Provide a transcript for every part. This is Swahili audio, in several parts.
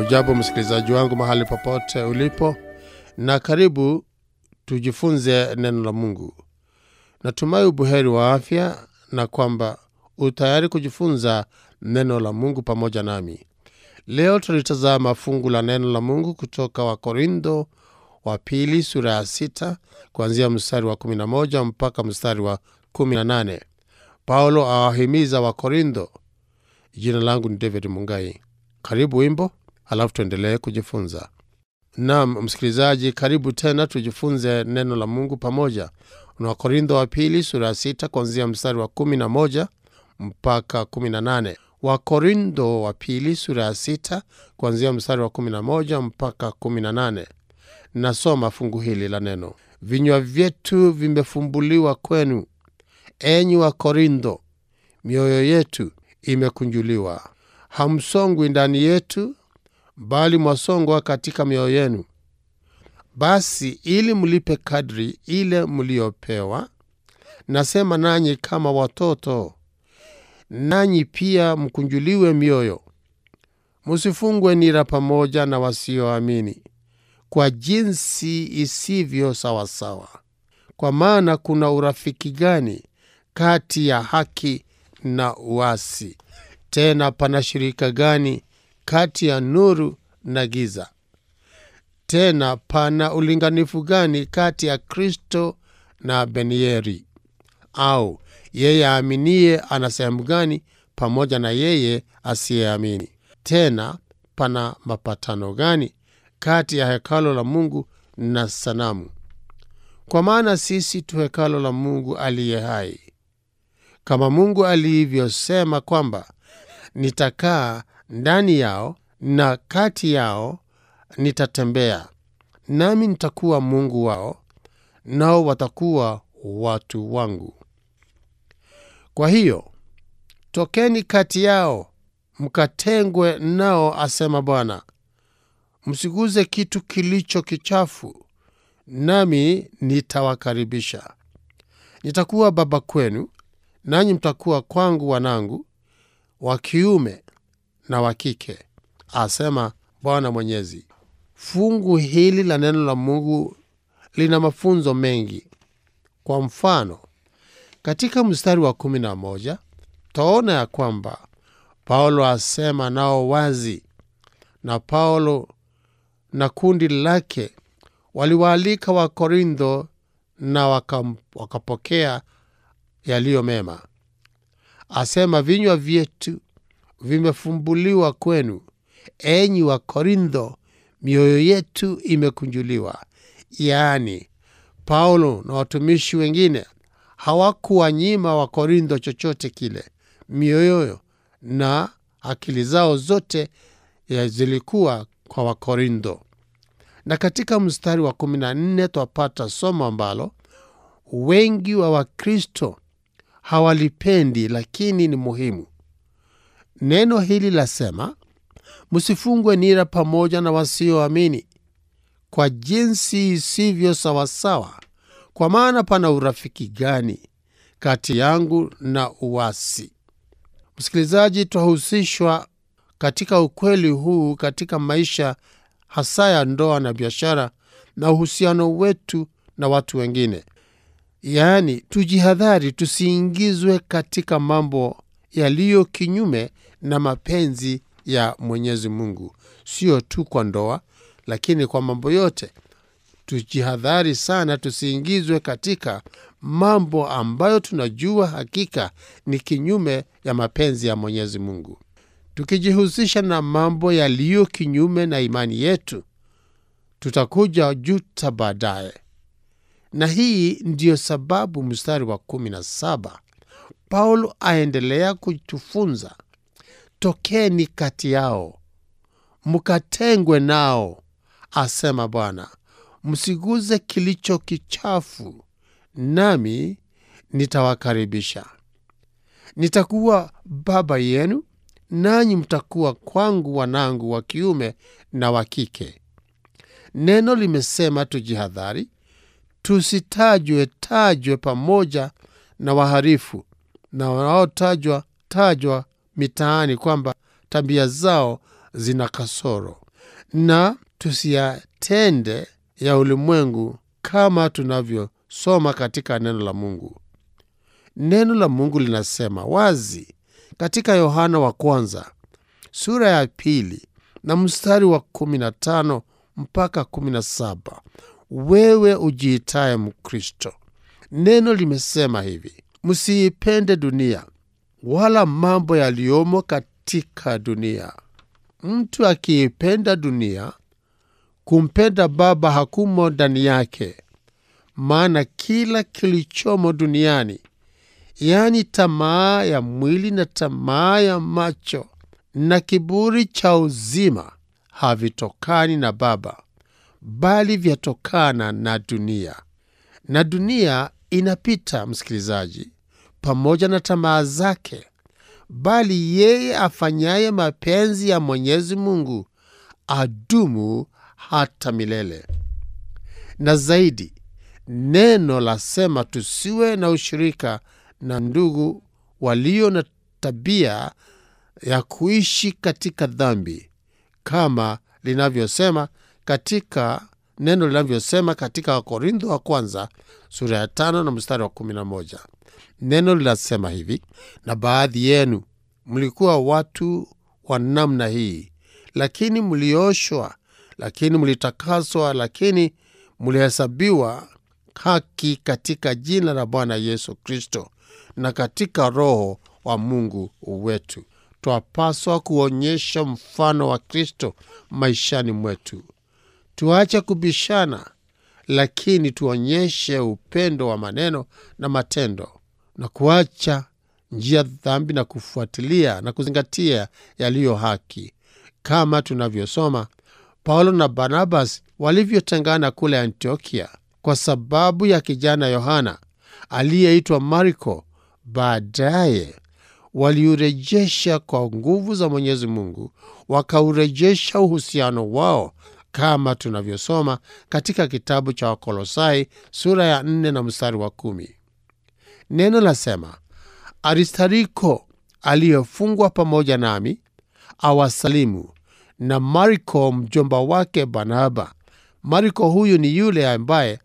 Hujambo msikilizaji wangu mahali popote ulipo, na karibu tujifunze neno la Mungu. Natumai ubuheri wa afya na kwamba utayari kujifunza neno la Mungu pamoja nami. Leo tulitazama fungu la neno la Mungu kutoka Wakorintho wa pili sura ya sita kuanzia mstari wa 11 mpaka mstari wa 18. Paulo awahimiza Wakorintho. Jina langu ni David Mungai. Karibu wimbo, halafu tuendelee kujifunza. Naam msikilizaji, karibu tena tujifunze neno la Mungu pamoja. Na Wakorintho wa pili sura ya sita kuanzia mstari wa 11 mpaka 18. Wakorintho wa pili sura ya sita kuanzia mstari wa 11 mpaka 18. Nasoma fungu hili la neno: vinywa vyetu vimefumbuliwa kwenu, enyi Wakorintho, mioyo yetu imekunjuliwa. Hamsongwi ndani yetu, bali mwasongwa katika mioyo yenu. Basi ili mlipe kadri ile mliopewa, nasema nanyi kama watoto, nanyi pia mkunjuliwe mioyo. Musifungwe nira pamoja na wasioamini kwa jinsi isivyo sawasawa. Kwa maana kuna urafiki gani kati ya haki na uasi? Tena pana shirika gani kati ya nuru na giza? Tena pana ulinganifu gani kati ya Kristo na Benieri? Au yeye aaminiye ana sehemu gani pamoja na yeye asiyeamini? Tena pana mapatano gani kati ya hekalo la Mungu na sanamu? Kwa maana sisi tu hekalo la Mungu aliye hai, kama Mungu alivyosema kwamba nitakaa ndani yao na kati yao nitatembea, nami nitakuwa Mungu wao, nao watakuwa watu wangu. Kwa hiyo tokeni kati yao, mkatengwe nao, asema Bwana, msiguze kitu kilicho kichafu, nami nitawakaribisha. Nitakuwa baba kwenu, nanyi mtakuwa kwangu wanangu wa kiume na wa kike, asema Bwana Mwenyezi. Fungu hili la neno la Mungu lina mafunzo mengi. Kwa mfano, katika mstari wa kumi na moja taona ya kwamba Paulo asema nao wazi, na Paulo na kundi lake waliwaalika Wakorintho na wakam, wakapokea yaliyo mema. Asema vinywa vyetu vimefumbuliwa kwenu, enyi wa Korintho, mioyo yetu imekunjuliwa. Yaani, Paulo na watumishi wengine hawakuwanyima wa Korintho chochote kile. Mioyo na akili zao zote zilikuwa kwa Wakorintho. Na katika mstari wa kumi na nne twapata somo ambalo wengi wa Wakristo hawalipendi lakini ni muhimu. Neno hili lasema, msifungwe nira pamoja na wasioamini kwa jinsi isivyo sawasawa. Kwa maana pana urafiki gani kati yangu na uasi? Msikilizaji, twahusishwa katika ukweli huu katika maisha hasa ya ndoa na biashara na uhusiano wetu na watu wengine. Yaani, tujihadhari tusiingizwe katika mambo yaliyo kinyume na mapenzi ya Mwenyezi Mungu, sio tu kwa ndoa, lakini kwa mambo yote. Tujihadhari sana tusiingizwe katika mambo ambayo tunajua hakika ni kinyume ya mapenzi ya Mwenyezi Mungu. Tukijihusisha na mambo yaliyo kinyume na imani yetu, tutakuja juta baadaye. Na hii ndiyo sababu mstari wa kumi na saba Paulo aendelea kutufunza, tokeni kati yao mkatengwe nao, asema Bwana, msiguze kilicho kichafu, nami nitawakaribisha. Nitakuwa baba yenu, nanyi mtakuwa kwangu wanangu wa kiume na wa kike. Neno limesema tujihadhari, tusitajwe tajwe pamoja na waharifu na wanaotajwa tajwa mitaani kwamba tabia zao zina kasoro. na tusiyatende ya ulimwengu kama tunavyosoma katika neno la Mungu. Neno la Mungu linasema wazi katika Yohana wa kwanza sura ya pili na mstari wa kumi na tano mpaka kumi na saba wewe ujiitaye Mkristo, neno limesema hivi: msiipende dunia wala mambo yaliyomo katika dunia. Mtu akiipenda dunia, kumpenda Baba hakumo ndani yake. Maana kila kilichomo duniani, yaani tamaa ya mwili na tamaa ya macho na kiburi cha uzima, havitokani na Baba, bali vyatokana na dunia. Na dunia inapita, msikilizaji, pamoja na tamaa zake, bali yeye afanyaye mapenzi ya Mwenyezi Mungu adumu hata milele. Na zaidi, neno lasema tusiwe na ushirika na ndugu walio na tabia ya kuishi katika dhambi, kama linavyosema katika neno linavyosema katika Wakorintho wa kwanza sura ya tano na mstari wa kumi na moja. Neno linasema hivi: na baadhi yenu mlikuwa watu wa namna hii, lakini mlioshwa, lakini mlitakaswa, lakini mlihesabiwa haki katika jina la Bwana Yesu Kristo na katika Roho wa Mungu wetu. Twapaswa kuonyesha mfano wa Kristo maishani mwetu. Tuache kubishana, lakini tuonyeshe upendo wa maneno na matendo, na kuacha njia dhambi na kufuatilia na kuzingatia yaliyo haki, kama tunavyosoma Paulo na Barnabas walivyotengana kule Antiokia kwa sababu ya kijana Yohana aliyeitwa Marko. Baadaye waliurejesha kwa nguvu za Mwenyezi Mungu, wakaurejesha uhusiano wao kama tunavyosoma katika kitabu cha Wakolosai sura ya nne na mstari wa kumi. Neno lasema, Aristariko aliyefungwa pamoja nami awasalimu, na Marko mjomba wake Barnaba. Marko huyu ni yule ambaye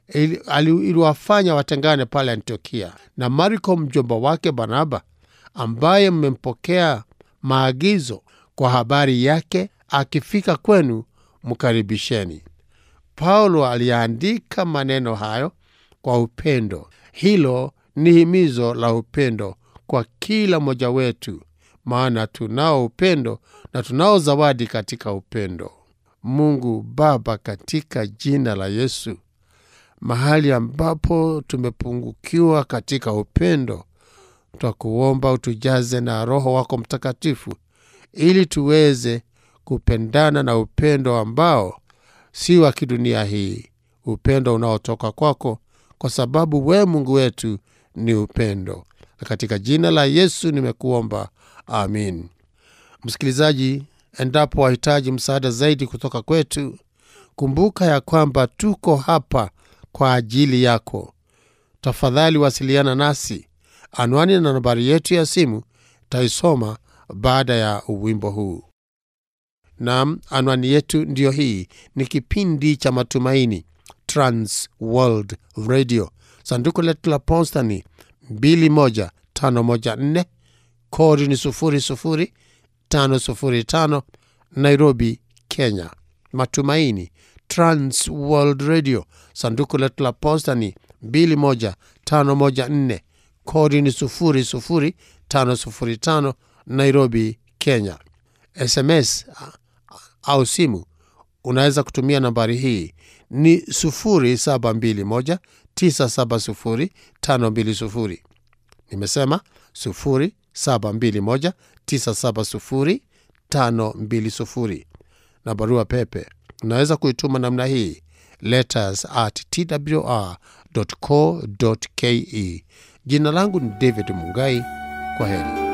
iliwafanya watengane pale Antiokia, na Marko mjomba wake Barnaba ambaye mmempokea maagizo kwa habari yake, akifika kwenu mkaribisheni. Paulo aliandika maneno hayo kwa upendo. Hilo ni himizo la upendo kwa kila mmoja wetu, maana tunao upendo na tunao zawadi katika upendo. Mungu Baba, katika jina la Yesu, mahali ambapo tumepungukiwa katika upendo, twakuomba utujaze na Roho wako Mtakatifu ili tuweze kupendana na upendo ambao si wa kidunia hii, upendo unaotoka kwako, kwa sababu we Mungu wetu ni upendo. Na katika jina la Yesu nimekuomba, amin. Msikilizaji, endapo wahitaji msaada zaidi kutoka kwetu, kumbuka ya kwamba tuko hapa kwa ajili yako. Tafadhali wasiliana nasi. Anwani na nambari yetu ya simu taisoma baada ya wimbo huu. Naam, anwani yetu ndiyo hii. Ni kipindi cha Matumaini, Trans World Radio. Sanduku letu la posta ni 21514 kodi ni 00505 Nairobi, Kenya. Matumaini, Trans World Radio. Sanduku letu la posta ni 21514 kodi ni 00505 Nairobi, Kenya. SMS au simu unaweza kutumia nambari hii ni 0721970520. Nimesema 0721970520, na barua pepe unaweza kuituma namna hii letters at twr.co.ke. Jina langu ni David Mungai. Kwa heri.